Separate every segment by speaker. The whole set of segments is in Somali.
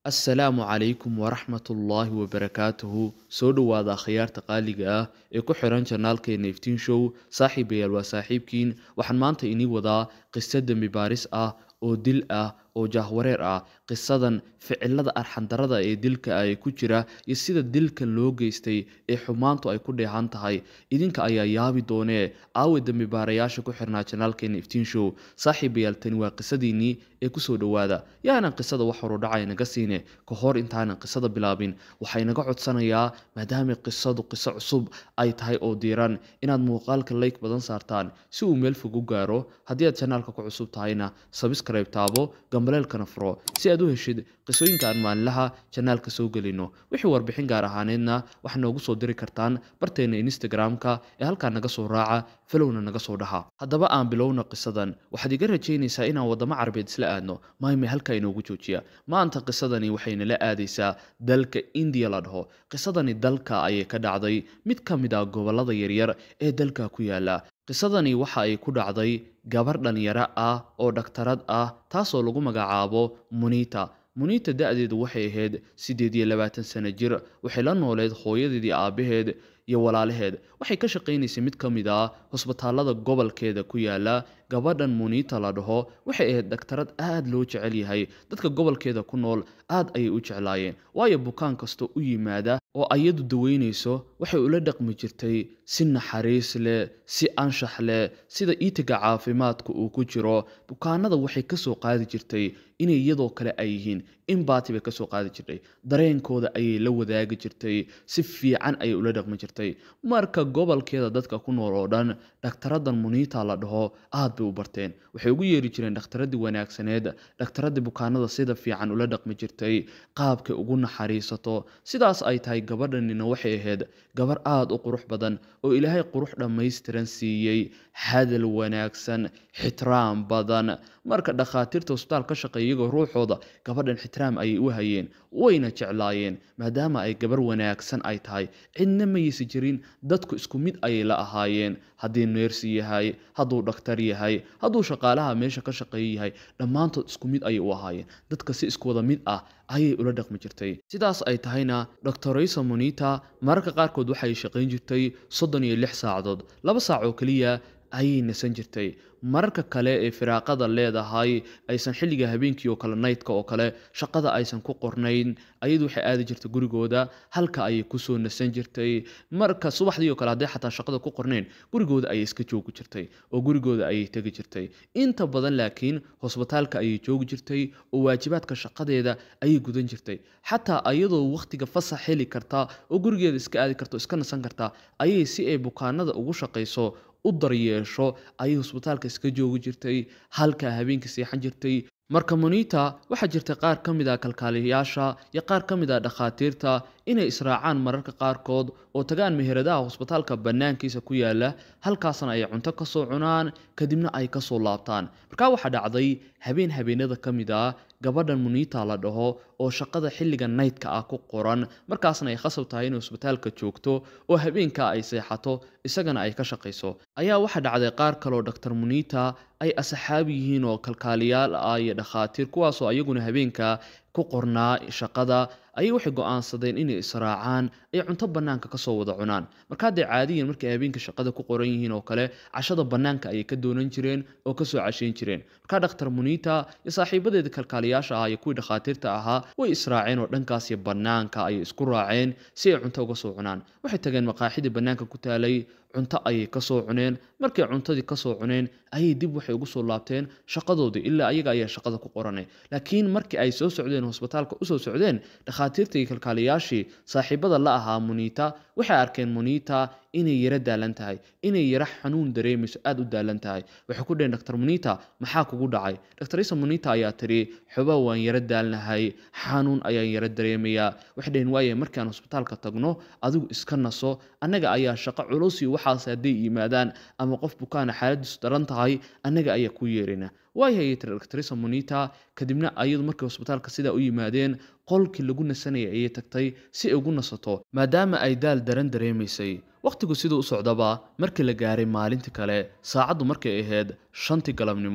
Speaker 1: assalaamu calaykum waraxmatullaahi wabarakaatuhu soo dhowaada akhyaarta qaaliga ah ee ku xiran janaalkeena iftiin show saaxiibayaal waa saaxiibkiin waxaan maanta inii wadaa qiso dembi baaris ah oo dil ah oo jaahwareer ah qisadan ficilada arxandarada ee dilka ah ee ku jira iyo sida dilka loo geystay ee xumaantu ay ku dheehan tahay idinka ayaa yaabi doonee aawe dembi baarayaasha ku xirnaa janaalkeena iftiin show saaxiibayaal tani waa qisadiinnii ee kusoo dhowaada yaanan qisada wax horudhacay naga siine ka hor intaanan qisada bilaabin waxay naga codsanayaa maadaama qisadu qiso cusub ay tahay oo diiran inaad muuqaalka layk badan saartaan si uu meel fog u gaaro haddii aad janaalka ku cusub tahayna sabskrayb taabo gambaleelkana furo si aad u heshid qisooyinka aan maalinlaha janaalka soo gelino wixii warbixin gaar ahaaneedna waxaa noogu soo diri kartaan barteena instagram-ka ee halkaa naga soo raaca falowna naga soo dhaha haddaba aan bilowna qisadan waxaad iga rajaynaysaa inaan waddamo carabeed isla aadno maayme halkaa inoogu joojiya maanta qisadani waxayna la aadaysaa dalka indiya la dhaho qisadani dalka ayay ka dhacday mid ka mid ah gobollada yaryar ee dalka ku yaala qisadani waxa ay ku dhacday gabar dhalinyaro ah oo dhaktarad ah taasoo lagu magacaabo munita munita da-deedu waxay ahayd siddeed iyo labaatan sano jir waxay la nooleed hooyadeedii aabbaheed iyo walaalaheed waxay ka shaqaynaysay mid ka mid ah hosbitaallada gobolkeeda ku yaala gabadhan munita la dhaho waxay ahayd dhaktarad aad loo jecel yahay dadka gobolkeeda ku nool aad ayay u jeclaayeen waayo bukaan kasta u yimaada oo ayadu daweynayso waxay ula dhaqmi jirtay si naxariis leh si anshax leh sida iitiga caafimaadka uu ku jiro bukaanada waxay kasoo qaadi jirtay inay iyadoo kale ay yihiin in baati bay kasoo qaadi jirtay dareenkooda ayay la wadaagi jirtay si fiican ayay ula dhaqmi jirtay marka gobolkeeda dadka ku nool oo dhan dhakhtaradan munita la dhaho aad bay u barteen waxay ugu yeeri jireen dhakhtaradii wanaagsaneed dhakhtaradii bukaanada sida fiican ula dhaqmi jirtay qaabkay ugu naxariisato sidaas ay tahay gabadhanina waxay ahayd gabar aada u qurux badan oo ilaahay qurux dhammaystiran siiyey hadal wanaagsan xitiraam badan marka dhakhaatiirta hosbitaal ka shaqeeya iyagoo ruuxooda gabadhan xitiraam ayay u hayeen wayna jeclaayeen maadaama ay gabar wanaagsan ay tahay cidna mayaysa jirin dadku isku mid ayay la ahaayeen haddii neersi yahay hadduu dhakhtar yahay hadduu shaqaalaha meesha ka shaqeeya yahay dhammaantood isku mid ayay u ahaayeen dadka si iskuwada mid ah ayay ula dhaqmi jirtay sidaas ay tahayna doctoraysa monita mararka qaarkood waxay shaqayn jirtay soddon iyo lix saacadood laba saac oo keliya ayay nasan jirtay mararka kale ee firaaqada leedahay aysan xilliga habeenkii oo kale naydka oo kale shaqada aysan ku qornayn ayadu waxay aadi jirtay gurigooda halka ayay kusoo nasan jirtay marka subaxdii oo kale hadday xataa shaqada ku qornayn gurigooda ayay iska joogi jirtay oo gurigooda ayay tegi jirtay inta badan laakiin hosbitaalka ayay joogi jirtay oo waajibaadka shaqadeeda ayay gudan jirtay xataa ayadoo wakhtiga fasax heli karta oo gurigeeda iska aadi karta oo iska nasan karta ayay si ay bukaanada ugu shaqayso u daryeesho ayay hosbitaalka iska joogi jirtay halkaa habeenkii seexan jirtay marka monita waxaa jirta qaar ka mid ah kalkaaliyayaasha iyo qaar ka mid ah dhakhaatiirta inay israacaan mararka qaarkood oo tagaan meheradaha hosbitaalka bannaankiisa ku yaala halkaasna ay cunto kasoo cunaan kadibna ay kasoo laabtaan markaa waxaa dhacday habeen habeenada ka mid ah gabadhan munita la dhaho oo shaqada xilliga naydka ah ku qoran markaasna ay khasab tahay inay hosbitaalka joogto oo habeenkaa ay seexato isagana ay ka shaqayso ayaa waxaa dhacday qaar kaleoo dhaktar munita ay asxaab yihiin oo kalkaaliyaal ah iyo dhakhaatiir kuwaasoo ayaguna habeenka ku qornaa shaqada ayay waxay go-aansadeen inay israacaan ay cunto bannaanka kasoo wada cunaan marka hadday caadiyan markay habeenka shaqada ku qoran yihiin oo kale cashada bannaanka ayay ka doonan jireen oo kasoo cashayn jireen markaa dhakhtar munita iyo saaxiibadeeda kalkaaliyaasha ah iyo kuwii dhakhaatiirta ahaa way israaceen oo dhankaasiyo bannaanka ayay isku raaceen si ay cunto uga soo cunaan waxay tageen maqaaxidii bannaanka ku taalay cunto ayay kasoo cuneen markay cuntadii kasoo cuneen ayay dib waxay ugu soo laabteen shaqadoodii ilaa ayaga ayaa shaqada ku qoranay laakiin markii ay soo socdeen hosbitaalka usoo socdeen dhakhaatiirta iyo kalkaaliyaashii saaxiibada la ahaa munita waxay arkeen munita inay yaro daalan tahay inay yaro xanuun dareemayso aada u daalan tahay waxay ku dheheen dr munita maxaa kugu dhacay dr munita ayaa tiri xoba waan yaro daalnahay xanuun ayaan yaro dareemayaa waxay dheheen waaye markaan hosbitaalka tagno adigu iska naso annaga ayaa shaqo culus iyo waxaas hadday yimaadaan ama qof bukaana xaaladiisu daran tahay annaga ayaa ku yeerina waayahayay tiri dr munita kadibna ayadu markay hosbitaalka sidaa u yimaadeen qolkii lagu nasanayay ayay tagtay si ay ugu nasato maadaama ay daal daran dareemaysay wakhtigu siduu u socdaba markii la gaaray maalintii kale saacaddu markay ahayd shantii galabnimo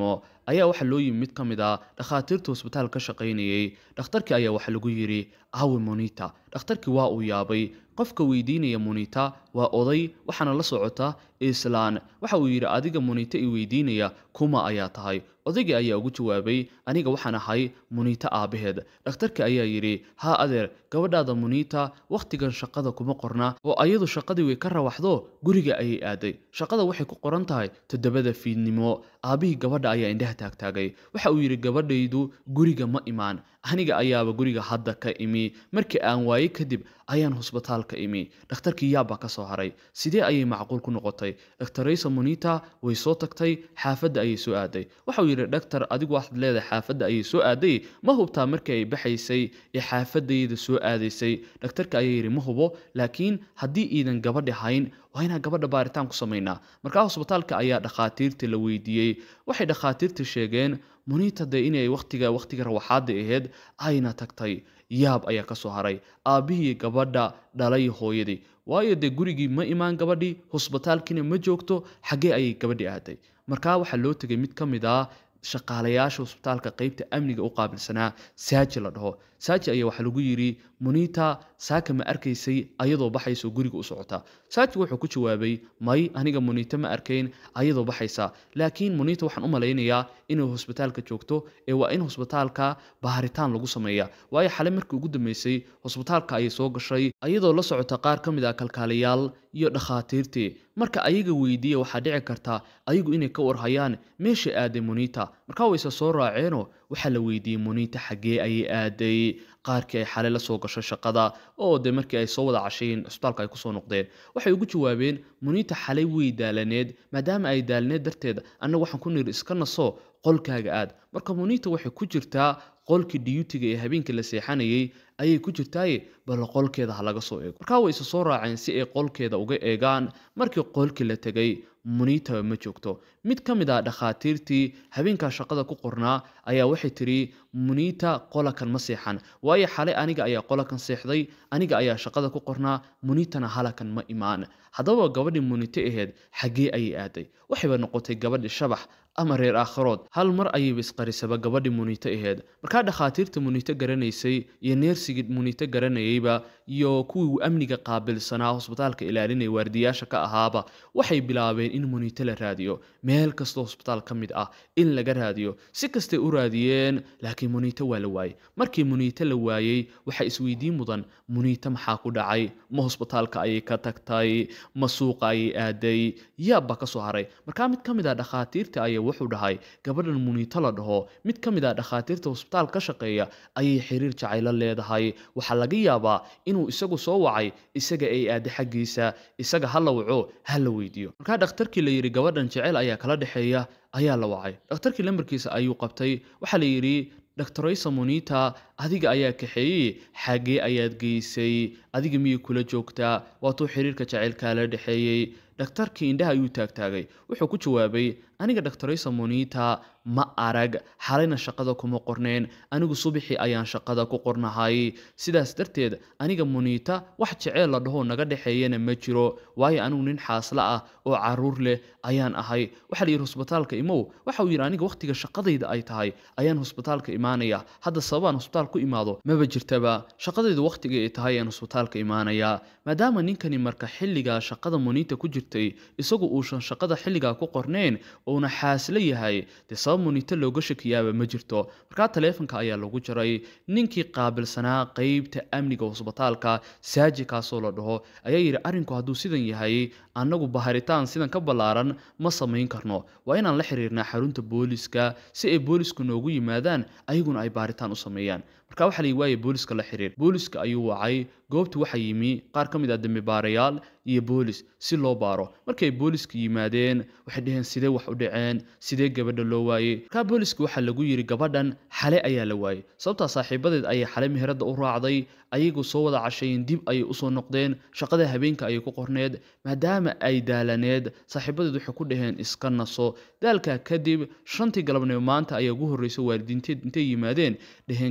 Speaker 1: ayaa waxaa loo yimi mid ka mid ah dhakhaatiirta hosbitaal ka shaqaynayay dhakhtarkii ayaa waxaa lagu yidhi awi monita dhakhtarkii waa uu yaabay qofka weydiinaya monita waa oday waxaana la socota islaan waxa uu yidhi adiga monita i weydiinaya kuma ayaa tahay odaygii ayaa ugu jawaabay aniga waxaan ahay monita aabbaheed dhakhtarkii ayaa yidhi haa adeer gabadhaada monita wakhtigan shaqada kuma qorna oo ayadu shaqadii way ka rawaxdo guriga ayay aaday shaqada waxay ku qoran tahay toddobada fiidnimo aabbihii gabadha ayaa indhaha taagtaagay waxa uu yidhi gabadhaydu guriga ma imaan aniga ayaaba guriga hadda ka imi markii aan waaye kadib ayaan hosbitaalka imi dhakhtarkii yaab baa ka soo haray sidee ayay macquul ku noqotay dhaktaraysa monita way soo tagtay xaafadda ayay soo aaday waxa uu yidhi dhaktar adigu waxaad leedahay xaafadda ayay soo aaday ma hubtaa markii ay baxaysay ee xaafadayda soo aadaysay dhakhtarka ayaa yidhi ma hubo laakiin haddii iidan gabadhi hayn waa inaan gabadha baaritaan ku samaynaa markaa hosbitaalka ayaa dhakhaatiirta la weydiiyey waxay dhakhaatiirta sheegeen monita dee inay waqtiga waqtiga rawaxaada ahayd ayna tagtay yaab ayaa ka soo haray aabbihii gabadha dhalay hooyadii waayo dee gurigii ma imaan gabadhii hosbitaalkiina ma joogto xaggee ayay gabadhii aaday markaa waxaa loo tegay mid ka mid ah shaqaalayaasha hosbitaalka qeybta amniga u qaabilsanaa saaji la dhaho saaji ayaa waxaa lagu yidhi monita saaka ma arkaysay ayadoo baxayso guriga u socota saaji wuxuu ku jawaabay may aniga monita ma arkayn ayadoo baxaysa laakiin monita waxaan u malaynayaa inay hosbitaalka joogto ee waa in hosbitaalka baaritaan lagu sameeya waayo xale markii ugu dambeysay hosbitaalka ayay soo gashay ayadoo la socota qaar ka mid ah kalkaaliyaal iyo dhakhaatiirtii marka ayaga weydiiya waxaa dhici karta ayagu inay ka warhayaan meesha aaday monita markaa wayse soo raaceenoo waxaa la weydiiyey monita xaggee ayay aaday qaarkii ay xale la soo gasho shaqada oo de markii ay soo wada cashayeen cisbitaalka ay kusoo noqdeen waxay ugu jawaabeen monita xalay way daalaneed maadaama ay daalaneed darteed annaga waxaan ku niri iska naso qolkaaga aad marka monita waxay ku jirtaa qolkii diyutiga ee habeenkii la seexanayay ayay ku jirtaaye bal qolkeeda ha laga soo eego markaa way isa soo raaceen si ay qolkeeda uga eegaan markii qolkii la tegay monita ma joogto mid ka mid ah dhakhaatiirtii habeenkaa shaqada ku qornaa ayaa waxay tiri monita qolakan ma seexan waayo xalay aniga ayaa qolakan seexday aniga ayaa shaqada ku qornaa monitana halakan ma imaan haddaba gabadhii monite aheyd xaggee ayay aaday waxayba noqotay gabadhi shabax ama reer aakhirood hal mar ayayba isqarisaba gabadhii monite aheyd markaa dhakhaatiirta monite garanaysay iyo neersigii monite garanayeyba iyo kuwii amniga qaabilsanaa hosbitaalka ilaalinaya waardiyaasha ka ahaaba waxay bilaabeen in monite la raadiyo meel kastoo hosbitaal ka mid ah in laga raadiyo si kastay u raadiyeen laakiin monite waa la waayey markii monite la waayey waxaa isweydiin mudan monite maxaa ku dhacay ma hosbitaalka ayay ka tagtay ma suuqa ayay aaday yaabba ka soo haray markaa mid ka mid ah dhakhaatiirta ayaa wuxuu dhahay gabadhan monite la dhaho mid ka mid ah dhakhaatiirta hosbitaal ka shaqeeya ayay xiriir jacaylo leedahay waxaa laga yaabaa inuu isagu soo wacay isaga ay aada xaggiisa isaga ha la waco ha la weydiiyo markaa dhakhtarkii la yidhi gabadhan jecel ayaa kala dhexeeya ayaa la wacay dhakhtarkii lambarkiisa ayuu qabtay waxaa la yidhi dhaktaraysa monita adiga ayaa kaxeeyey xaggee ayaad geysay adiga miyay kula joogtaa waatuu xiriirka jacaylkaa la dhexeeyey dhakhtarkii indhaha ayuu taagtaagay wuxuu ku jawaabay aniga dhaktaraysa monita ma arag xalayna shaqada kuma qorneen anigu subaxii ayaan shaqada ku qornahay sidaas darteed aniga monita wax jeceel la dhahoo naga dhexeeyana ma jiro waayo anigu nin xaasla ah oo caruur leh ayaan ahay waxaa la yidhi hosbitaalka imow waxa uu yidhi aniga wakhtiga shaqadayda ay tahay ayaan hosbitaalka imaanaya hadda sababaan hosbitaal ku imaado maba jirtaba shaqadaydu wakhtiga ay tahay ayaan hosbitaalka imaanaya maadaama ninkani marka xilligaa shaqada monita ku jirtay isagu uusan shaqada xilligaa ku qorneen uuna xaasla yahay dee sabab monito looga shakiyaaba ma jirto markaa taleefonka ayaa lagu jaray ninkii qaabilsanaa qeybta amniga hosbitaalka saaji kaasoo la dhaho ayaa yidhi arrinku hadduu sidan yahay annagu baharitaan sidan ka ballaaran ma samayn karno waa inaan la xiriirnaa xarunta booliska si ay boolisku noogu yimaadaan ayaguna ay baaritaan u sameeyaan marka waxaa la waaye booliska la xiriir booliska ayuu wacay goobta waxaa yimi qaar ka mid ah dembibaarayaal iyo boolis si loo baaro markay booliska yimaadeen waxay dhaheen sidee wax u dhaceen sidee gabadha loo waayey markaa booliska waxaa lagu yidhi gabadhan xale ayaa la waayey sababtaa saaxiibadeed ayay xale meherada u raacday ayagu soo wada cashayeen dib ayay usoo noqdeen shaqada habeenka ayay ku qorneed maadaama ay daalaneed saaxiibadeed waxay ku dhaheen iska naso daalkaa kadib shantii galabnimo maanta ayaa ugu horreysa waalidiinteed intay yimaadeen dhaheen gabadheen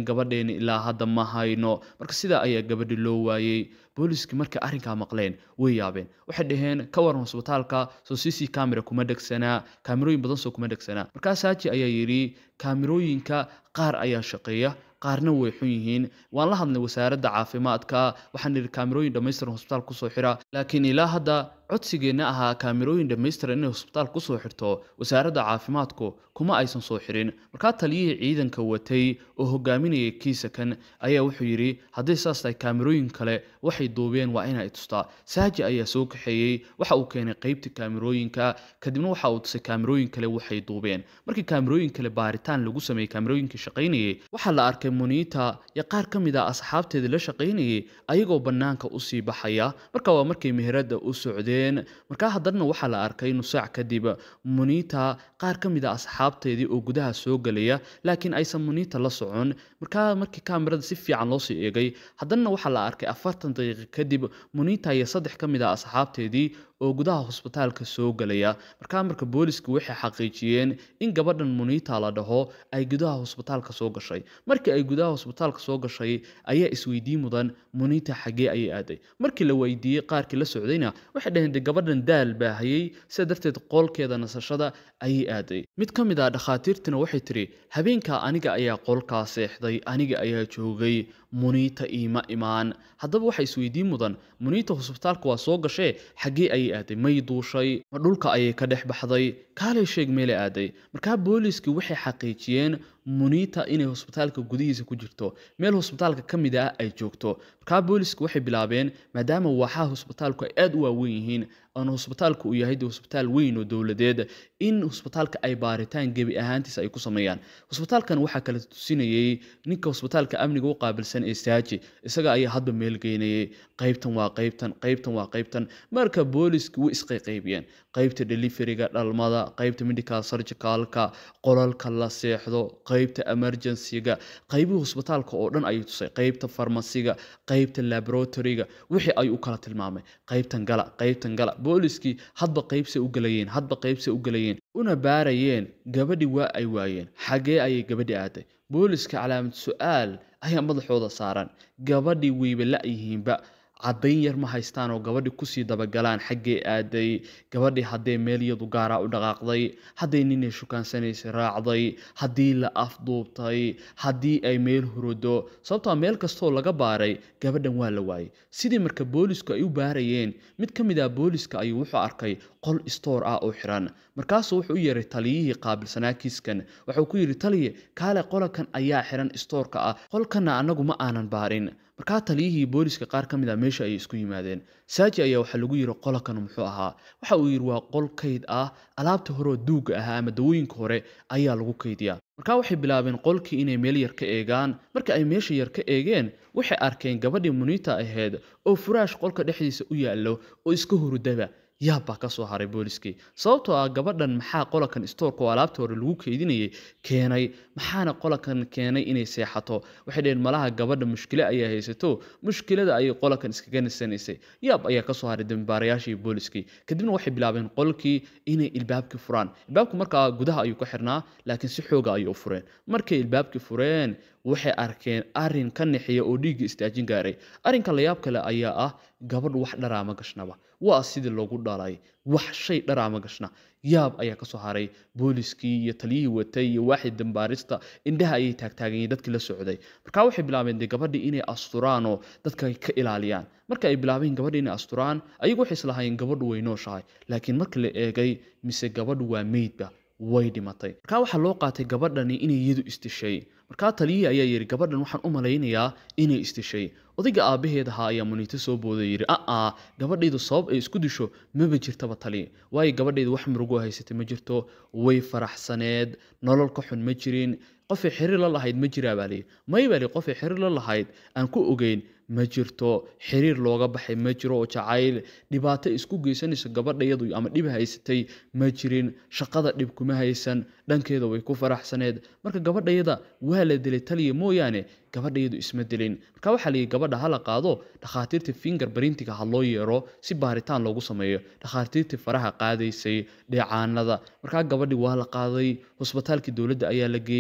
Speaker 1: caddayn ilaa hadda ma hayno marka sidaa ayaa gabadhi loo waayey booliiskii markay arrinkaa maqleen way yaabeen waxay dhaheen ka waran hosbitaalka soo c c camera kuma dhegsanaa kaamirooyin badan soo kuma dhegsanaa markaa saaji ayaa yidhi kaamirooyinka qaar ayaa shaqeeya qaarna way xun yihiin waan la hadlay wasaaradda caafimaadka waxaan idhi kaamirooyin dhammaystiran hosbitaal kusoo xira laakiin ilaa hadda codsigeenna ahaa kaamirooyin dhammaystiran inay hosbitaal kusoo xirto wasaaradda caafimaadku kuma aysan soo xirin markaa taliyihii ciidanka watay oo hogaaminayay kiisakan ayaa wuxuu yidhi hadday saas tahay kaamirooyin kale waxay duubeen waa inay tustaa saaji ayaa soo kaxeeyey waxa uu keenay qeybta kaamirooyinka kadibna waxa uu tusay kaamirooyin kale waxay duubeen markii kaamirooyin kale baaritaan lagu sameeyey kaamirooyinkii shaqaynayay waxaa la arkay muniita iyo qaar ka mid ah asxaabteedii la shaqaynayay ayagoo bannaanka usii baxaya marka waa markay meherada u socdeen markaa haddana waxaa la arkay nusaac kadib muniita qaar ka mid ah asxaabteedii oo gudaha soo gelaya laakiin aysan muniita la socon markaa markii kaamirada si fiican loosii eegay haddana waxaa la arkay afartan daqiiqo kadib muniita iyo saddex ka mid ah asxaabteedii oo gudaha hosbitaalka soo gelaya markaa marka booliska waxay xaqiijiyeen in gabadhan muniita la dhaho ay gudaha hosbitaalka soo gashay markii ay gudaha hosbitaalka soo gashay ayaa isweydiin mudan muniita xaggee ayay aaday markii la weydiiyey qaarkii la socdayna waxay dhaheen de gabadhan daal baahayey sida darteed qolkeeda nasashada ayay aaday mid ka mid ah dhakhaatiirtina waxay tiri habeenkaa aniga ayaa qolkaa seexday aniga ayaa joogay muniita iima imaan haddaba waxa isweydiin mudan muniita hosbitaalka waa soo gashee xaggee ayay aaday may duushay ma dhulka ayay ka dhex baxday kaalay sheeg meele aaday markaa booliiskii waxay xaqiijiyeen muniita inay hosbitaalka gudihiisa ku jirto meel hosbitaalka ka mid ah ay joogto markaa booliiska waxay bilaabeen maadaama waaxaha hosbitaalku ay aada u waaweyn yihiin oona hosbitaalka uu yahay de hosbitaal weyn oo dowladeed in hosbitaalka ay baaritaan gebi ahaantiisa ay ku sameeyaan hosbitaalkan waxaa kala tusinayey ninka hosbitaalka amniga u qaabilsan ee saaji isaga ayaa hadba meel geynayay qaybtan waa qaybtan qaybtan waa qaybtan marka booliiska way isqayqaybiyeen qaybta deliveriga dhalmada qaybta medical surgicalka qolalka la seexdo qaybta emergencyga qaybihii hosbitaalka oo dhan ayuu tusay qaybta farmasiga qaybta laboratoryga wixii ayuu u kala tilmaamay qaybtan gala qaybtan gala booliskii hadba qaybsay u galayeen hadba qaybsay u galayeen una baarayeen gabadhii waa ay waayeen xaggee ayay gabadhi aaday booliska calaamad su-aal ayaa madaxooda saaran gabadhii weyba la-yihiinba caddayn yar ma haystaan oo gabadhi kusii dabagalaan xaggee aaday gabadhii haddee meel iyadu gaaraa u dhaqaaqday hadday ninay shukaansanaysa raacday haddii la afduubtay haddii ay meel hurudo sababtoo meel kastoo laga baaray gabadhan waa la waayey sidii marka boolisku ay u baarayeen mid ka mid ah booliska ayuu wuxuu arkay qol stoor ah oo xiran markaasuu wuxuu u yeeray taliyihii qaabilsanaa kiiskan wuxuu ku yidhi taliye kaale qolakan ayaa xiran stoorka ah qolkanna annagu ma aanan baarin markaa taliyihii booliska qaar ka mid ah meesha ayay isku yimaadeen saaji ayaa waxaa lagu yidhi qolakan muxuu ahaa waxa uu yidhi waa qol kayd ah alaabta horeoo duuga ahaa ama dawooyinka hore ayaa lagu kaydiyaa markaa waxay bilaabeen qolkii inay meel yar ka eegaan marka ay meesha yar ka eegeen waxay arkeen gabadhii muniita ahayd oo furaash qolka dhexdiisa u yaallo oo iska hurudaba yaab baa ka soo haray booliskii sababtoo ah gabadhan maxaa qolakan stoorka oo alaabta hore lagu keydinayay keenay maxaana qolakan keenay inay seexato waxay dhaheen malaha gabadha mushkilo ayaa haysato mushkilada ayay qolakan iskaga nisanaysay yaab ayaa kasoo haray dambaarayaashii booliskii kadibna waxay bilaabeen qolkii inay ilbaabkii furaan ilbaabku markaa gudaha ayuu ka xirnaa laakiin si xooga ayay u fureen markay ilbaabkii fureen waxay arkeen arin ka nexiya oo dhiigga istaajin gaaray arrinka layaab kale ayaa ah gabadh wax dharaama gashnaba waa sidii loogu dhalay wax shay dharaama gashna yaab ayaa kasoo haray booliskii iyo taliyihii watay iyo waaxid dambaarista indhaha ayay taagtaaganyeen dadkii la socday markaa waxay bilaabeen dee gabadhii inay asturaan oo dadka ka ilaaliyaan marka ay bilaabeen gabadhii inay asturaan ayagu waxay islahaayeen gabadhu way nooshahay laakiin marka la eegay mise gabadhu waa meydba way dhimatay markaa waxaa loo qaatay gabadhani inay iyadu istishay markaa taliyihii ayaa yidhi gabadhan waxaan u malaynayaa inay istishay odayga aabbaheed ahaa ayaa muniito soo booday yidhi aa gabadhaydu sabab ay isku disho maba jirtaba tali waayo gabadhaydu wax murugo haysatay ma jirto way faraxsaneed nolol ka xun ma jirin qofay xiriir la lahayd ma jiraa baa layidhi may baa li qofay xiriir la lahayd aan ku ogeyn ma jirto xiriir looga baxay ma jiro oo jacayl dhibaato isku geysanayso gabadhayadu ama dhib haysatay ma jirin shaqada dhib kuma haysan dhankeeda way ku faraxsaneed marka gabadhayada waa la dilay taliya mooyaane gabadhayadu isma dilin marka waxaa layidhi gabadha hala qaado dhakhaatiirta finger barintiga ha loo yeero si baaritaan loogu sameeyo dhakhaatiirtii faraha qaadaysay dheecaanada markaa gabadhii waa la qaaday hosbitaalkii dowladda ayaa la geeyey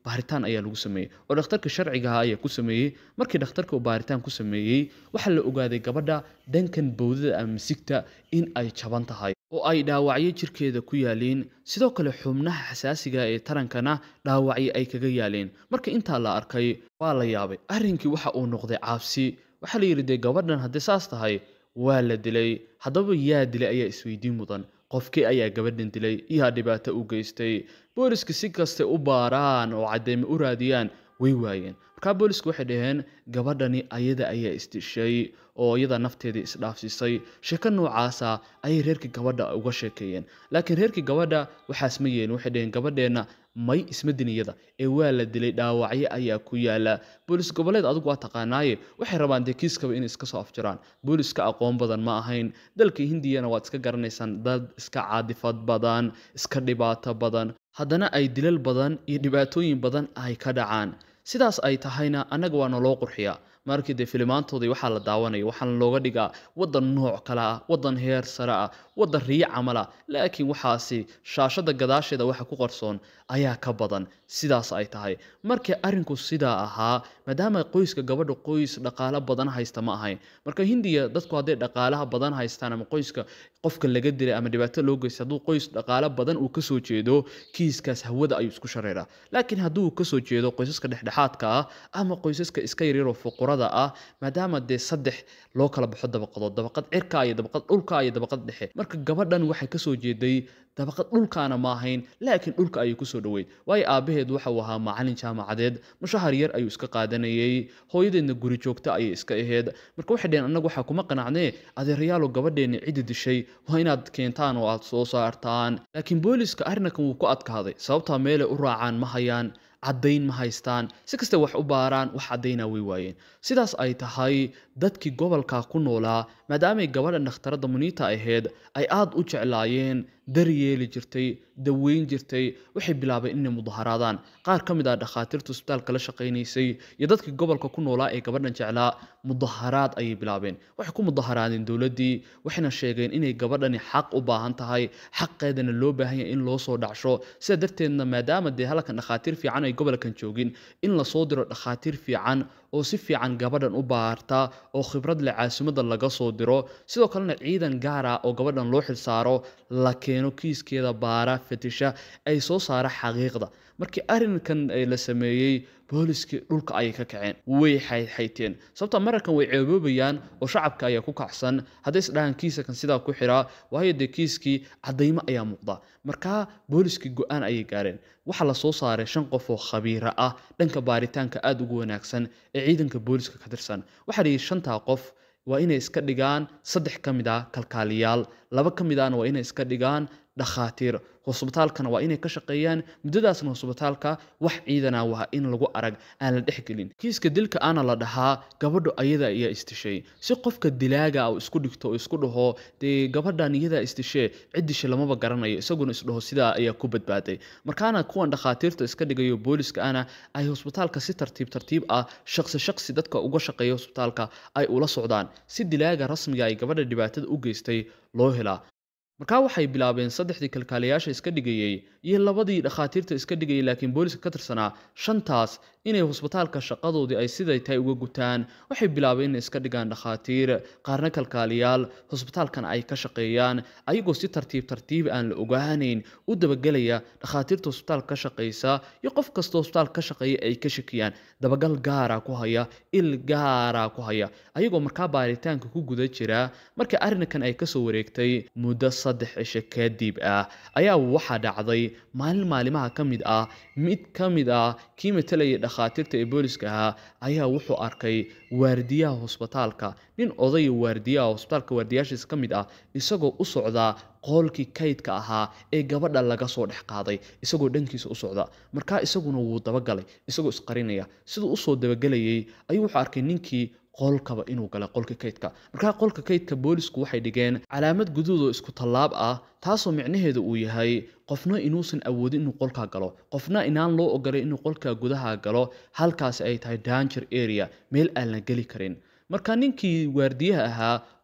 Speaker 1: baaritaan ayaa lagu sameeyey oo dhakhtarka sharcigaha ayaa ku sameeyey markii dhakhtarka uu baaritaan ku sameeyey waxaa la ogaaday gabadha dhankan bowdada ama misigta in ay jaban tahay oo ay dhaawacyo jirkeeda ku yaaliin sidoo kale xubnaha xasaasiga ee tarankana dhaawacyo ay kaga yaaleen marka intaa la arkay waa la yaabay arrinkii waxa uu noqday caabsi waxaa la yidhi dee gabadhan haddii saas tahay waa la dilay haddaba yaa dilay ayaa isweydiin mudan qofkii ayaa gabadhan dilay yaa dhibaato u geystay booliska si kastay u baaraan oo cadeyme u raadiyaan way waayeen markaa boolisku waxay dhaheen gabadhani ayada ayaa isdishay oo iyada nafteedii isdhaafsisay sheeko noocaasa ayay reerkii gabadha uga sheekeeyeen laakiin reerkii gabadha waxaas ma yeelin waxay dhaheen gabadheenna may isma diniyada ee waa la dilay dhaawacyo ayaa ku yaala boolis goboleed adigu waa taqaanaaye waxay rabaan dee kiiskaba inay iska soo afjiraan booliska aqoon badan ma ahayn dalka hindiyana waad iska garanaysaan dad iska caadifad badan iska dhibaato badan haddana ay dilal badan iyo dhibaatooyin badan ay ka dhacaan sidaas ay tahayna annaga waa naloo qurxiyaa markii dee filimaantoodii waxaa la daawanaya waxaana looga dhigaa waddan nooc kale ah waddan heer sare ah waddan riyo camal ah laakiin waxaasi shaashada gadaasheeda waxa ku qarsoon ayaa ka badan sidaas ay tahay markii arrinku sidaa ahaa maadaama qoyska gabadha qoys dhaqaalo badan haysta ma ahayn marka hindiya dadku hadday dhaqaalaha badan haystaan ama qoyska qofka laga dilay ama dhibaato loo geystay hadduu qoys dhaqaalo badan uu kasoo jeedo kiiskaas hawada ayuu isku shareeraa laakiin hadduu kasoo jeedo qoysaska dhexdhexaadka ah ama qoysaska iska yaryaroo fuqurada ah maadaama dee saddex loo kala baxo dabaqadood dabaqad cirka iyo dabaqad dhulka iyo dabaqad dhexe marka gabadhan waxay kasoo jeeday dabaqad dhulkaana ma ahayn laakiin dhulka ayay kusoo dhoweyd waayo aabbaheed waxa uu ahaa macalin jaamacadeed mushahar yar ayuu iska qaadanayey hooyadeedna guri joogta ayay iska ahayd marka waxay dheheen annagu waxaa kuma qanacnee adeerayaalo gabadheenni ciddi dishay waa inaad keentaan oo aad soo saartaan laakiin booliska arrinkan wuu ku adkaaday sababtaa meelay u raacaan ma hayaan caddayn ma haystaan si kastay wax u baaraan wax caddaynaa way waayeen sidaas ay tahay dadkii gobolka ku noolaa maadaamay gabadha dhakhtaradda muniita ahayd ay aad u jeclaayeen daryeeli jirtay daweyn jirtay waxay bilaabeen inay mudaharaadaan qaar ka mid ah dhakhaatiirta isbitaalka la shaqaynaysay iyo dadkii gobolka ku noolaa ee gabadhan jeclaa mudaharaad ayay bilaabeen waxay ku mudaharaadeen dowladdii waxayna sheegeen inay gabadhani xaq u baahan tahay xaqeedana loo baahan yahay in loo soo dhacsho sida darteedna maadaama dee halkan dhakhaatiir fiican ay gobolkan joogin in lasoo diro dhakhaatiir fiican oo si fiican gabadhan u baarta oo khibrad leh caasimadda laga soo diro sidoo kalena ciidan gaar ah oo gabadhan loo xilsaaro la keeno kiiskeeda baara fatisha ay soo saara xaqiiqda markii arrinkan la sameeyey booliskii dhulka ayay ka kaceen way xayxayteen sababta mararkan way ceeboobayaan oo shacabka ayaa ku kacsan hadday isdhahaan kiisakan sidaa ku xiraa waayo dee kiiskii caddaymo ayaa muuqda markaa booliskii go-aan ayay gaareen waxaa la soo saaray shan qof oo khabiira ah dhanka baaritaanka aada ugu wanaagsan ee ciidanka booliska ka tirsan waxaa la yidhi shantaa qof waa inay iska dhigaan saddex ka mid ah kalkaaliyaal laba ka mid ahna waa inay iska dhigaan dhakhaatiir hosbitaalkana waa inay ka shaqeeyaan muddadaasna hosbitaalka wax ciidana waa in lagu arag aan la dhexgelin kiiska dilka ana la dhahaa gabadhu ayada ayaa istishay si qofka dilaaga uu isku dhigto oo isku dhaho dee gabadhan iyadaa istishee ciddisha lamaba garanayo isaguna isdhaho sidaa ayaa ku badbaaday markaana kuwan dhakhaatiirta iska dhigayo booliska ana ay hosbitaalka si tartiib tartiib ah shaqsi shaqsi dadka uga shaqeeya hosbitaalka ay ula socdaan si dilaaga rasmiga ay gabadha dhibaatada u geystay loo helaa markaa waxay bilaabeen saddexdii kalkaaliyaasha iska dhigayey iyo labadii dhakhaatiirta iska dhigayay laakiin booliska ka tirsanaa shantaas inay hosbitaalka shaqadoodii ay siday tahay uga gutaan waxay bilaabeen inay iska dhigaan dhakhaatiir qaarna kalkaaliyaal hosbitaalkana ay ka shaqeeyaan ayagoo si tartiib tartiib aan la ogaanayn u dabagelaya dhakhaatiirta hosbitaalka ka shaqeysa iyo qof kasta hosbitaalka ka shaqeeya ay ka shakiyaan dabagal gaara ku haya il gaara ku haya ayagoo markaa baaritaanka ku guda jira markii arrinkan ay kasoo wareegtay muddo saddex cisho kadib ah ayaa waxaa dhacday maalin maalimaha ka mid ah mid ka mid ah kii matalayay dhakhaatiirta ee booliska ahaa ayaa wuxuu arkay waardiyaha hosbitaalka nin odaya waardiyaha hosbitaalka waardiyaashiisa ka mid ah isagoo u socdaa qoolkii kaydka ahaa ee gabadha laga soo dhex qaaday isagoo dhankiisa u socda markaa isaguna wuu dabagalay isagoo isqarinaya siduu usoo dabagelayay ayuu wuxuu arkay ninkii qolkaba inuu galay qolka kaydka markaa qolka kaydka boolisku waxay dhigeen calaamad guduud oo isku tallaab ah taasoo micnaheedu uu yahay qofna inuusan awoodin inuu qolkaa galo qofna inaan loo ogolay inuu qolka gudaha galo halkaasi ay tahay danger area meel aan la geli karin marka ninkii waardiyaha ahaa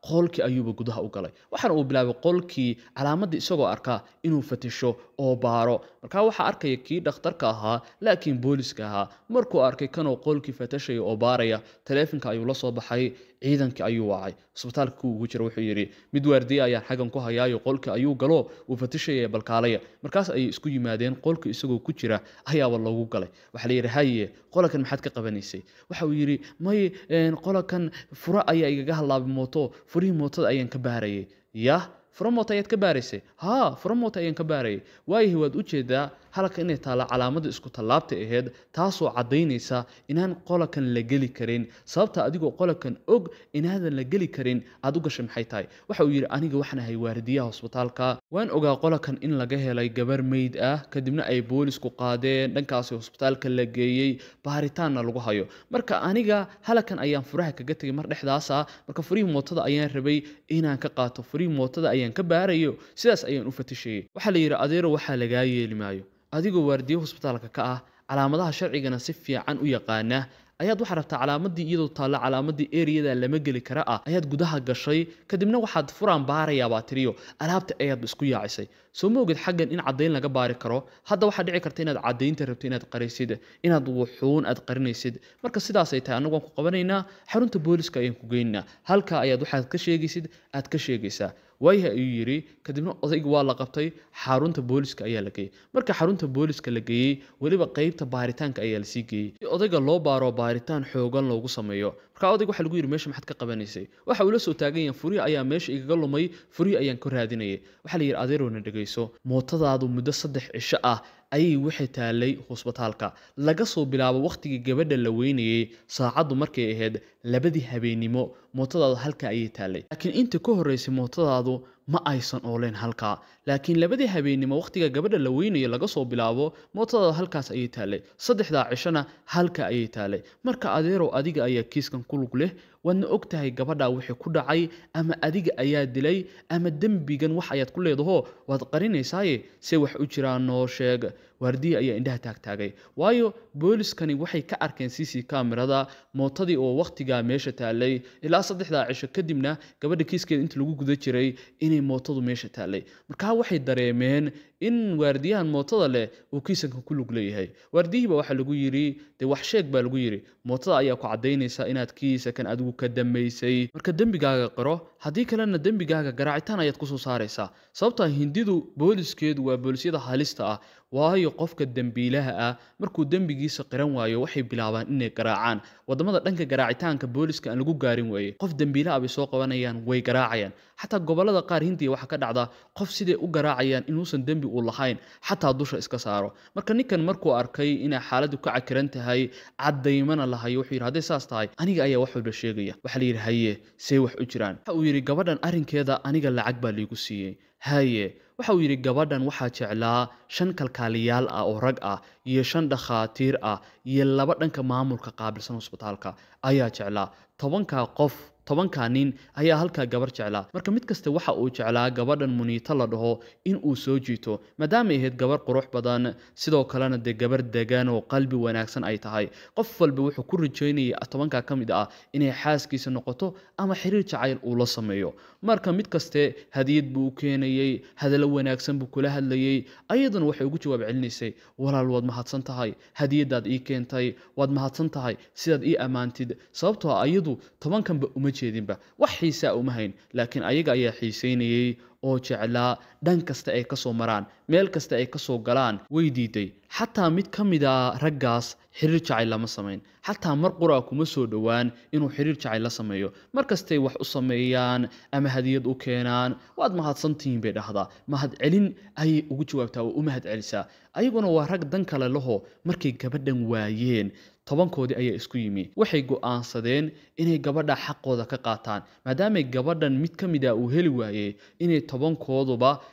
Speaker 1: qolkii ayuuba gudaha u galay waxaana uu bilaabay qolkii calaamadii isagoo arkaa inuu fatisho oo baaro markaa waxaa arkaya kii dhakhtarka ahaa laakiin booliska ahaa markuu arkay kanoo qolkii fatashaya oo baaraya taleefonka ayuu la soo baxay ciidankii ayuu wacay isbitaalka ku ugu jira wuxuu yidhi mid waardiye ayaan xaggan ku hayaayo qolkii ayuu galo uu fatishaya balkaalaya markaas ayay isku yimaadeen qolka isagoo ku jira ayaaba loogu galay waxaa la yidhi haye qolakan maxaad ka qabanaysay waxa uu yidhi may qolakan furo ayaa igaga halaabay mooto furihii mootada ayaan ka baarayay yah furo mooto ayaad ka baaraysay haa furo mooto ayaan ka baarayay waayahay waad u jeedaa halka inay taalla calaamada isku tallaabta aheyd taasoo caddaynaysa inaan qolakan la geli karin sababta adigoo qolakan og inaadan la geli karin aad u gashay maxay tahay waxa uu yidhi aniga waxaan ahay waardiyaha hosbitaalka waan ogaa qolakan in laga helay gabar meyd ah kadibna ay boolisku qaadeen dhankaasi hosbitaalka la geeyey baaritaanna lagu hayo marka aniga halakan ayaan furaha kaga tegay mar dhexdaasa marka furihii mootada ayaan rabay inaan ka qaato furihii mootada ayaan ka baarayo sidaas ayaan u fatishayay waxaa la yidhi adeero waxaa lagaa yeeli maayo adigoo waardiye hosbitaalka ka ah calaamadaha sharcigana si fiican u yaqaana ayaad waxaa rabtaa calaamadii iyadoo taalla calaamadii eriyada lama geli kara ah ayaad gudaha gashay kadibna waxaad furaan baarayaabaa tiriyo alaabta ayaad isku yaacisay soo ma ogid xaggan in caddayn laga baari karo hadda waxaa dhici karta inaad caddaynta rabto inaad qaraysid inaad wuxuun aad qarinaysid marka sidaasay tahay annagu waan ku qabanaynaa xarunta booliska ayaan ku geynaynaa halka ayaad waxaad ka sheegaysid aad ka sheegaysaa waayaha ayuu yidhi kadibna odayga waa la qabtay xarunta booliska ayaa la geeyey marka xarunta booliska la geeyey weliba qeybta baaritaanka ayaa lasii geeyey si odayga loo baaro baaritaan xoogan loogu sameeyo markaa odayga waxaa lagu yidhi meesha maxaad ka qabanaysay waxa uu la soo taagan yahay furihii ayaa meesha igaga lumay furihii ayaan ka raadinayay waxaa la yidhi adeerowna dhegayso mootadaadu muddo saddex cisho ah ayay waxay taallay hosbitaalka laga soo bilaabo wakhtigii gabadha la weynayey saacaddu markay ahayd labadii habeennimo mootadaadu halka ayay taallay laakiin inta ka horraysay mootadaadu ma aysan ooleen halkaa laakiin labadii habeennimo wakhtiga gabadha la weynayo laga soo bilaabo mootadaadu halkaas ayay taallay saddexdaa cishona halka ayay taallay marka adeerow adiga ayaa kiiskan ku lug leh waadna og tahay gabadhaa wixii ku dhacay ama adiga ayaa dilay ama dembigan wax ayaad ku leedaho waad qarinaysaaye se wax u jiraan noo sheeg waardiya ayaa indhaha taagtaagay waayo booliskani waxay ka arkeen c c kamerada mootadii oo wakhtigaa meesha taallay ilaa saddexdaa cisho kadibna gabadha kiiskeeda inta lagu guda jiray inay mootadu meesha taallay markaa waxay dareemeen in waardiyahan mootada leh uu kiisanka ku lug leeyahay waardiyihiiba waxaa lagu yidhi dee wax sheeg baa lagu yidhi mootada ayaa ku caddaynaysa inaad kiisakan adigu ka dambaysay marka dembigaaga qiro haddii kalena dembigaaga garaacitaan ayaad kusoo saaraysaa sababtaa hindidu booliskeedu waa boolisyada halista ah waayo qofka dembiilaha ah markuu dembigiisa qiran waayo waxay bilaabaan inay garaacaan wadamada dhanka garaacitaanka booliska aan lagu gaarin weeye qof dembiilaha bay soo qabanayaan way garaacayaan xataa gobolada qaar hindiya waxaa ka dhacda qof siday u garaacayaan inuusan dembi u lahayn xataa dusha iska saaro marka ninkan markuu arkay inay xaaladdu ka cakiran tahay caddaymana lahayo wuxuu yidhi hadday saas tahay aniga ayaa wax walba sheegaya waxaa la yidhi haye see wax u jiraan waxa uu yidhi gabadhan arrinkeeda aniga lacag baa liigu siiyey haye waxa uu yidhi gabadhan waxaa jeclaa shan kalkaaliyaal ah oo rag ah iyo shan dhakhaatiir ah iyo laba dhanka maamulka qaabilsan hosbitaalka ayaa jeclaa tobankaa qof tobankaa nin ayaa halkaa gabar jeclaa marka mid kasta waxa uu jeclaa gabadhan muniito la dhaho in uu soo jiito maadaamay ahayd gabar qurux badan sidoo kalena dee gabar degan oo qalbi wanaagsan ay tahay qof walba wuxuu ku rajaynayay tobankaa ka mid ah inay xaaskiisa noqoto ama xiriir jacayl uu la sameeyo marka mid kaste hadiyad buu u keenayey hadallo wanaagsan buu kula hadlayey ayaduna waxay ugu jawaab celinaysay walaal waad mahadsan tahay hadiyadaad ii keentay waad mahadsan tahay sidaad ii ammaantid sababtoo ayadu tobankanba uma jeedinba wax xiisaa uma hayn laakiin ayaga ayaa xiisaynayey oo jeclaa dhan kasta ay ka soo maraan meel kasta ay ka soo galaan way diiday xataa mid ka mid a raggaas xiriir jacayl lama samayn xataa mar qura kuma soo dhowaan inuu xiriir jacayl la sameeyo mar kastay wax u sameeyaan ama hadiyad u keenaan waad mahadsantihiin bay dhahdaa mahad celin ayay ugu jawaabtaa oo u mahad celisaa ayaguna waa rag dan kale laho markay gabadhan waayeen tobankoodii ayaa isku yimi waxay go'aansadeen inay gabadha xaqooda ka qaataan maadaamay gabadhan mid ka mid a uu heli waayey inay tobankooduba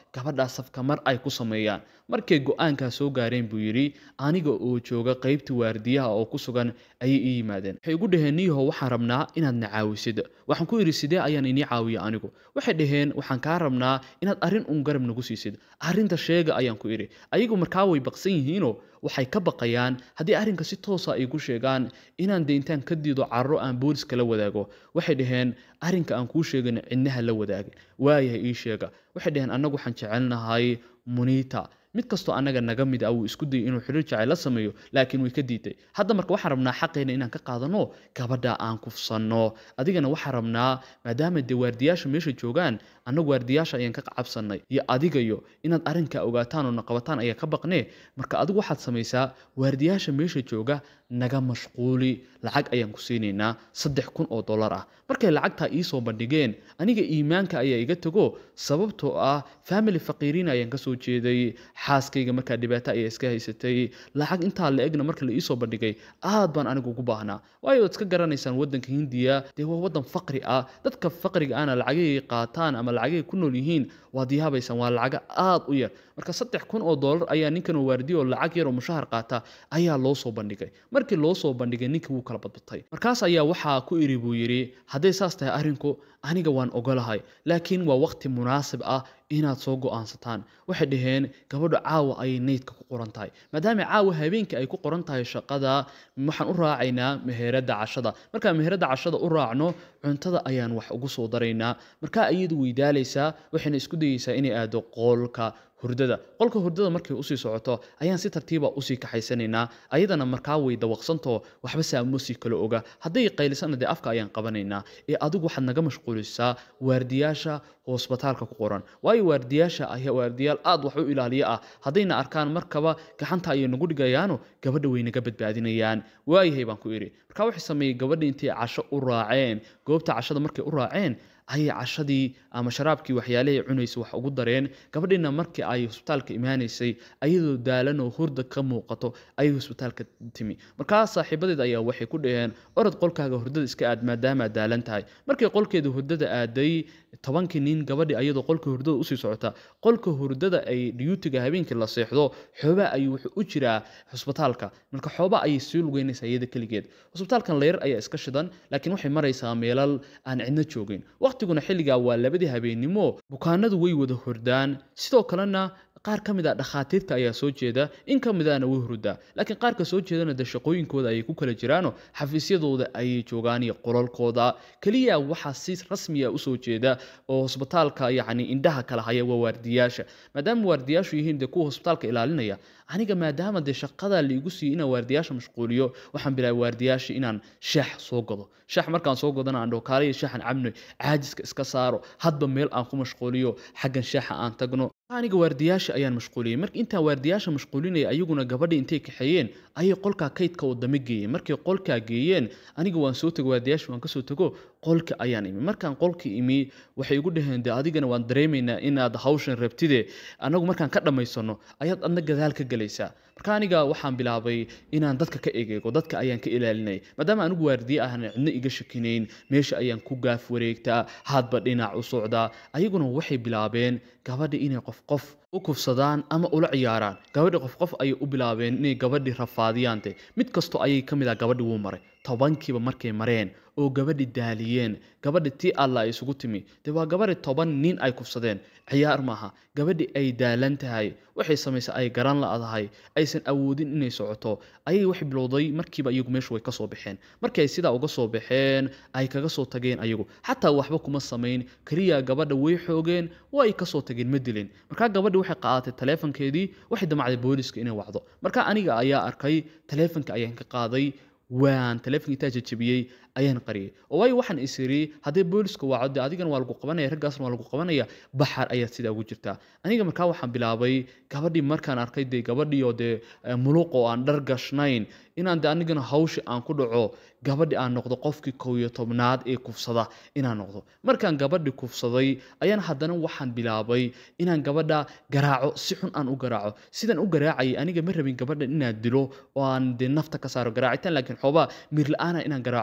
Speaker 1: gabadhaa safka mar ay ku sameeyaan markay go-aankaa soo gaareen buu yidhi aniga oo jooga qaybta waardiyaha oo ku sugan ayay ii yimaadeen waxay igu dhaheen niyaho waxaan rabnaa inaad na caawisid waxaan ku idhi sidee ayaan inii caawiya anigu waxay dhaheen waxaan kaa rabnaa inaad arrin un garab nagu siisid arrinta sheega ayaan ku idhi ayagu markaa way baqsan yihiinoo waxay ka baqayaan haddii arrinka si toosa ay ku sheegaan inaan de intaan ka diido carro aan booliska la wadaago waxay dhaheen arrinka aan kuu sheegin cidnaha la wadaagin waayahay ii sheega waxay dhaheen annagu waxaan jecelnahay muniita mid kastoo annaga naga mid ah wuu isku dayay inuu xiriir jacayl la sameeyo laakiin way ka diiday hadda marka waxaan rabnaa xaqeena inaan ka qaadano gabadha aan kufsanno adigana waxaan rabnaa maadaama dee waardiyaasha meesha joogaan annagu waardiyaasha ayaan ka cabsannay iyo adigayo inaad arrinkaa ogaataan oo na qabataan ayaa ka baqnee marka adigu waxaad samaysaa waardiyaasha meesha jooga naga mashquuli lacag ayaan ku siinaynaa saddex kun oo dollar ah markay lacagtaa iisoo bandhigeen aniga iimaanka ayaa iga tago sababtoo ah family faqiiriin ayaan kasoo jeeday xaaskayga markaa dhibaato ayaa iska haysatay lacag intaa la egna marka la iisoo bandhigay aad baan anigu ugu baahnaa waayo waad iska garanaysaan waddanka hindiya dee waa waddan faqri ah dadka faqriga ahna lacagay qaataan ama lacagay ku nool yihiin waad yaabaysaan waa lacaga aad u yar marka saddex kun oo dollar ayaa ninkan oo waardiyo oo lacag yar oo mushahar qaata ayaa loo soo bandhigay markii loo soo bandhigay ninkii wuu kala badbatay markaas ayaa waxaa ku iri buu yidhi hadday saas tahay arrinku aniga waan ogolahay laakiin waa waqti munaasib ah inaad soo go'aansataan waxay dhaheen gabadha caawa ayay neydka ku qoran tahay maadaama caawa habeenkii ay ku qoran tahay shaqada waxaan u raacaynaa meheradda cashada markaan meheradda cashada u raacno cuntada ayaan wax ugu soo daraynaa markaa iyadu weydaalaysaa waxayna isku dayeysaa inay aado qoolka hurdada qolka hurdada markay usii socoto ayaan si tartiiba usii kaxaysanaynaa ayadana markaa way dawaqsantoo waxba saamoosii kala oga hadday qaylisana dee afka ayaan qabanaynaa ee adigu waxaad naga mashquulisaa waardiyaasha hosbitaalka ku qoran waayo waardiyaasha ayaa waardiyaal aad wax u ilaaliya ah haddayna arkaan markaba gacanta ayay nagu dhigayaano gabadha way naga badbaadinayaan waayahay baan ku idhi markaa waxay sameeyey gabadha intay casho u raaceen goobta cashada markay u raaceen ayay cashadii ama sharaabkii waxyaalahay cunaysa wax ugu dareen gabadhiina markii ay hosbitaalka imaanaysay ayadoo daalan oo hurda ka muuqato ayay hosbitaalka timi markaa saaxiibadeed ayaa waxay ku dhaheen orod qolkaaga hurdada iska aad maadaama aad daalan tahay markii qolkeeda hurdada aaday tobankii nin gabadhi ayadoo qolka hurdada usii socota qolka hurdada ay dhiyuutiga habeenkii la seexdo xooba ayuu wuxuu u jiraa hosbitaalka marka xooba ayay sii lugeynaysaa iyada keligeed hosbitaalkan layar ayaa iska shidan laakiin waxay maraysaa meelal aan cidno joogin waqtiguna xilligaa waa labadii habeennimo bukaanadu way wada hordaan sidoo kalena qaar ka mid a dhakhaatiirta ayaa soo jeeda in ka midana way hurdaa laakiin qaarka soo jeedana de shaqooyinkooda ayay ku kala jiraano xafiisyadooda ayay joogaan iyo qolalkooda keliya waxaa si rasmiya usoo jeeda oo hosbitaalka yacni indhaha kala haya waa waardiyaasha maadaama waardiyaashu yihiin dee kuwa hosbitaalka ilaalinaya aniga maadaama dee shaqada liigu siiyo inaan waardiyaasha mashquuliyo waxaan bilaabay waardiyaasha inaan shaax soo gado shaax markaan soo gadana aan dhokaalaya shaaxan cabno caajiska iska saaro hadba meel aan ku mashquuliyo xaggan shaaxa aan tagno aniga waardiyaasha ayaan mashquuliyey marka intaan waardiyaasha mashquulinaya ayaguna gabadha intay kaxeeyeen ayay qolkaa kaydka wadamo geeyeen markay qolkaa geeyeen aniga waan soo tego waardiyaasha waan kasoo tego qolka ayaan imi markaan qolka imi waxay igu dhaheen de adigana waan dareemaynaa inaad hawshan rabtide anagu markaan ka dhammaysano ayaad adna gadaal ka gelaysaa marka aniga waxaan bilaabay inaan dadka ka egeego dadka ayaan ka ilaalinay maadaama anigu waardiye ahna cidno iga shakinayn meesha ayaan ku gaaf wareegtaa hadba dhinac u socdaa ayaguna waxay bilaabeen gabadha inay qof qof u kufsadaan ama ula ciyaaraan gabadhi qof qof ayay u bilaabeen inay gabadhi rafaadiyaante mid kastoo ayay ka mid ah gabadhi wuu maray tobankiiba markay mareen oo gabadhi daaliyeen gabadhi tii alla ay isugu timi dee waa gabadhi toban nin ay kufsadeen ciyaar maaha gabadhi ay daalan tahay waxay samaysay ay garan la'dahay aysan awoodin inay socoto ayay wax bilowday markiiba iyagu meeshu way kasoo baxeen markii ay sidaa uga soo baxeen ay kaga soo tageen ayagu xataa waxba kuma samayn keliya gabadha way xoogeen waa ay kasoo tageen ma dilin markaa gabadhi waxay qaadatay taleefankeedii waxay damacday booliska inay wacdo marka aniga ayaa arkay taleefanka ayaan ka qaaday waan taleefonka intaa jajabiyey ayaan qariyay oo waayo waxaan is iri haddii booliska waaco dee adigana waa lagu qabanaya raggaasna waa lagu qabanaya baxar ayaad sidaa ugu jirtaa aniga markaa waxaan bilaabay gabadhii markaan arkay dee gabadhii oo dee muluq oo aan dhar gashnayn inaan dee anigana hawshi aan ku dhaco gabadhi aan noqdo qofkii kow iyo tobnaad ee kufsada inaan noqdo markaan gabadhi kufsaday ayaan haddana waxaan bilaabay inaan gabadha garaaco si xun aan u garaaco sidaan u garaacayay aniga ma rabin gabadha inaan dilo oo aan dee nafta ka saaro garaacitaan laakiin xoobaa miir la-aana inaan garaaco ayaan rabay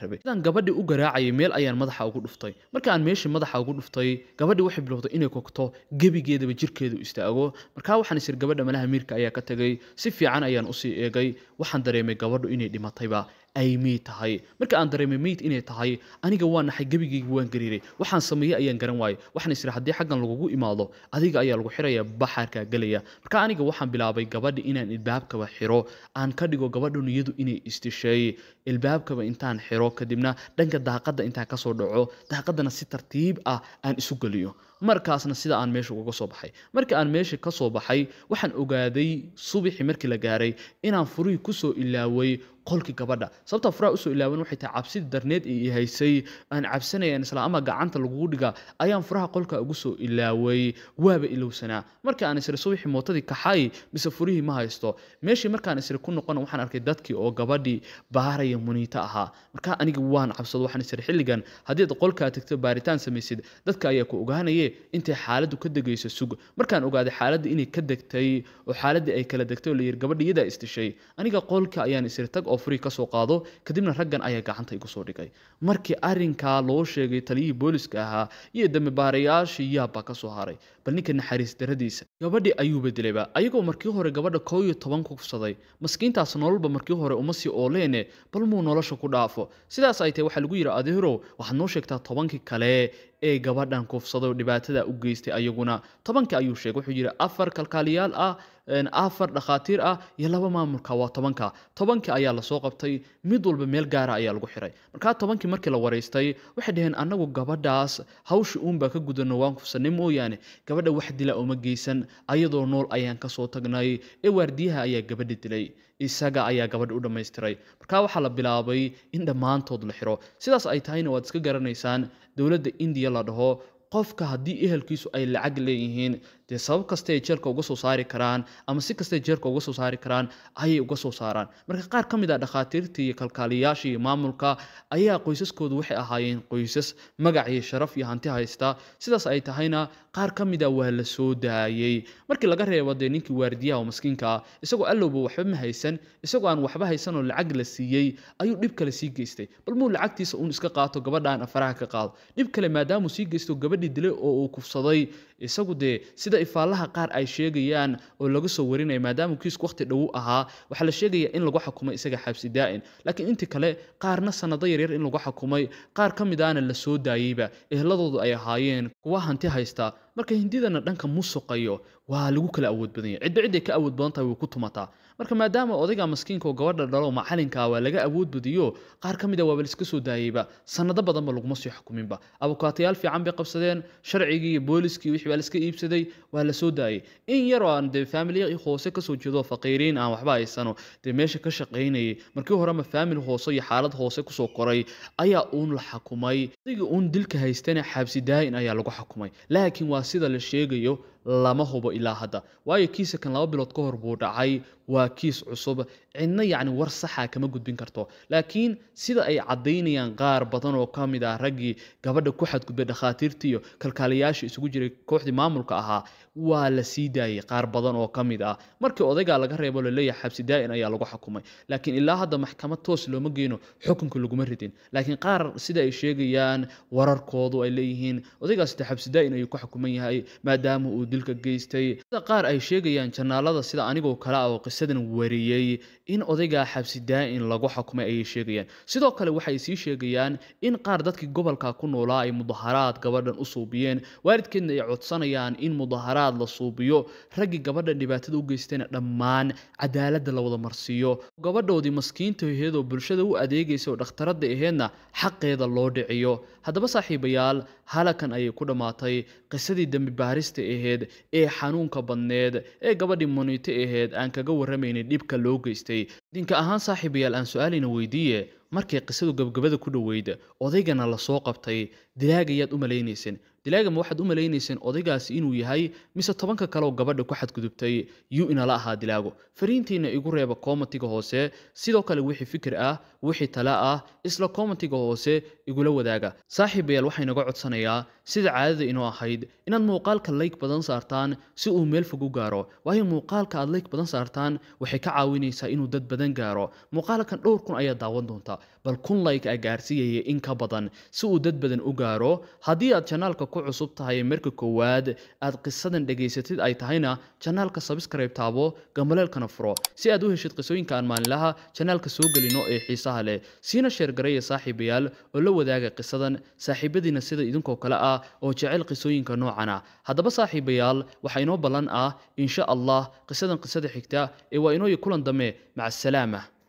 Speaker 1: rabay sidaan gabadhii u garaacayay meel ayaan madaxa ugu dhuftay marka aan meeshii madaxa ugu dhuftay gabadhii waxay bilowday inay kogto gebigeedaba jirkeedu istaago markaa waxaan isir gabadha malaha miirka ayaa ka tegay si fiican ayaan usii eegay waxaan dareemay gabadhu inay dhimatayba ay meyd tahay marka aan dareemay meyd inay tahay aniga waa naxay gebigayga waan gariiray waxaan sameeyey ayaan garan waayey waxaan isiri haddii xaggan lagugu imaado adiga ayaa lagu xiraya baxaarkaa gelaya marka aniga waxaan bilaabay gabadhi inaan ilbaabkaba xiro aan ka dhigo gabadhu niyadu inay istishay ilbaabkaba intaan xiro kadibna dhanka daaqadda intaan kasoo dhaco daaqaddana si tartiib ah aan isu geliyo markaasna sida aan meesha uga soo baxay markii aan meesha ka soo baxay waxaan ogaaday subaxii markii la gaaray inaan furihii kusoo ilaaway qolkii gabadha sababtaa furaha usoo ilaawan waxay tahay cabsidii darneed ee haysay aan cabsanayaan isla ama gacanta lagugu dhiga ayaan furaha qolka ugu soo ilaaway waaba ilowsanaa markii aan isri subaxii mootadii kaxay mise furihii ma haysto meeshii markaan isri ku noqon waxaan arkay dadkii oo gabadhii baaraya muniito ahaa markaa aniga waan cabsado waxaan isri xilligan haddii ad qolkaa tagto baaritaan samaysid dadka ayaa ku ogaanaye intay xaaladdu ka degayso sug markaan ogaaday xaaladda inay ka degtay oo xaaladdii ay kala degtay oo la yidhi gabadha iyadaa istishay aniga qolka ayaan isri tag oo furii kasoo qaado kadibna raggan ayaa gacanta igu soo dhigay markii arrinkaa loo sheegay taliyihii booliska ahaa iyo dambibaarayaashii yaabbaa ka soo haray bal ninka naxariis daradiisa gabadhii ayuu bedelayba ayagoo markii hore gabadha koo iyo toban ku kufsaday maskiintaas nololba markii hore uma sii ooleene bal muu nolosha ku dhaafo sidaas ay tahay waxaa lagu yidhi adeerow waxaad noo sheegtaa tobankii kale ee gabadhan kufsaday oo dhibaatada u geystay ayaguna tobankii ayuu sheegay wuxuu yidhi afar kalkaaliyaal ah afar dhakhaatiir ah iyo laba maamulka waa tobanka tobankii ayaa lasoo qabtay mid walba meel gaara ayaa lagu xiray markaa tobankii markii la waraystay waxay dhaheen annagu gabadhaas hawsha uunbaa ka gudano waan kufsanay mooyaane gabadha wax dila uma geysan ayadoo nool ayaan kasoo tagnay ee waardiyaha ayaa gabadha dilay isaga ayaa gabadha u dhammaystiray markaa waxaa la bilaabay in dhammaantood la xiro sidaas ay tahayna waad iska garanaysaan dowladda indiya la dhaho qofka haddii ehelkiisu ay lacag leeyihiin dee sabab kasta ay jeelka uga soo saari karaan ama si kastay jeelka uga soo saari karaan ayay uga soo saaraan marka qaar ka mid ah dhakhaatiirtii iyo kalkaaliyaasha iyo maamulka ayaa qoysaskoodu waxay ahaayeen qoysas magac iyo sharaf iyo hanti haysta sidaas ay tahayna qaar ka mid ah waa la soo daayey markii laga reebo dee ninkii waardiyaha oo maskiinka ah isagoo allowba waxba ma haysan isagoo aan waxba haysan oo lacag la siiyey ayuu dhib kale sii geystay bal muu lacagtiisa uun iska qaato gabadhaan afaraha ka qaado dhib kale maadaamuu sii geysto gabadhii dilay oo uu kufsaday isagu dee sida ifaalaha qaar ay sheegayaan oo laga soo warinaya maadaama kiisku waqti dhowu ahaa waxaa la sheegaya in lagu xukumay isaga xabsi daa'in laakiin intii kale qaarna sanado yaryar in lagu xukumay qaar ka mid ahna la soo daayeyba ehladoodu ay ahaayeen kuwa hanti haysta marka hindidana dhanka musuqayo waa lagu kala awood badan yahay cidba cidday ka awood badan tahay way ku tumataa marka maadaama odayga maskiinka oo gabadha dhalo macalinka waa laga awood badiyo qaar ka mid a waaba laiska soo daayeyba sanado badanba laguma sii xukuminba abukaatayaal fiican bay qabsadeen sharcigii iyo booliskii wixii baa laiska iibsaday waa la soo daayey in yaroo aan dee faamiliya hoose kasoo jeedo faqiiriin aan waxba haysano dee meesha ka shaqaynayay markii horema faamili hoose iyo xaalad hoose kusoo koray ayaa uun la xukumay odaygii uun dilka haystana xabsi daa'in ayaa lagu xukumay laakiin waa sida la sheegayo lama hubo ilaa hadda waayo kiisa kan laba bilood ka hor buu dhacay waa kiis cusub cidna yacni war saxa kama gudbin karto laakiin sida ay caddaynayaan qaar badan oo ka mid ah raggii gabadha ku xadgudbay dhakhaatiirta iyo kalkaaliyaasha isugu jiray kooxdii maamulka ahaa waa la sii daayey qaar badan oo ka mid ah markii odaygaa laga reebo laleeyahay xabsi daa'in ayaa lagu xukumay laakiin ilaa hadda maxkamad toos looma geyno xukunka laguma ridin laakiin qaar sida ay sheegayaan wararkoodu ay leeyihiin odaygaas de xabsi daa'in ayuu ku xukuman yahay maadaama uu dilka geystay sida qaar ay sheegayaan janaalada sida anigoo kale ah oo qisadan wariyey in odaygaa xabsi daa'in lagu xukumay ayay sheegayaan sidoo kale waxay sii sheegayaan in qaar dadkii gobolka ku noolaa ay mudaharaad gabadhan u suubiyeen waalidkeedna ay codsanayaan in mudaharaad la suubiyo raggii gabadhan dhibaatada u geystayna dhammaan cadaaladda la wada marsiiyo gabadhoodii maskiinta aheedoo bulshada u adeegaysa oo dhakhtaradda aheedna xaqeeda loo dhiciyo haddaba saaxiibayaal halakan ayay ku dhammaatay qisadii dembi baarista aheyd ee xanuunka badneed ee gabadhii muniito aheyd aan kaga warramaynay dhibka loo geystay dinka ahaan saaxiibayaal aan su-aalina weydiiye markay qisadu gabgabada ku dhoweyd odaygana lasoo qabtay dilaagayaad u malaynayseen dilaaga ma waxaad u malaynayseen odaygaasi inuu yahay mise tobanka kaleoo gabadha ku xadgudubtay yuu inala ahaa dilaago fariintiina igu reeba kommentiga hoose sidoo kale wixii fikir ah wixii tale ah isla kommentiga hoose igula wadaaga saaxiibayaal waxaa inaga codsanayaa sida caadada inoo ahayd inaad muuqaalka layg badan saartaan si uu meel fog u gaaro waayo muuqaalka aad layg badan saartaan waxay ka caawinaysaa inuu dad badan gaaro muuqaalkan dhowr kun ayaa daawan doonta bal kun like a gaarsiiyaya in ka badan si uu dad badan u gaaro haddii aad janaalka ku cusub tahay marka koowaad aad qisadan dhegaysatid ay tahayna janaalka subscribe taabo gambaleelkana furo si aad u heshid qisooyinka aan maalinlaha janaalka soo gelino ee xiisaha leh siina sheergaraya saaxiibayaal oo la wadaaga qisadan saaxiibadiina sida idinkoo kale ah oo jecel qisooyinka noocan ah haddaba saaxiibayaal waxaa inoo ballan ah insha allah qisadan qisada xigta ee waa inooyi kulan dambe maca asalaama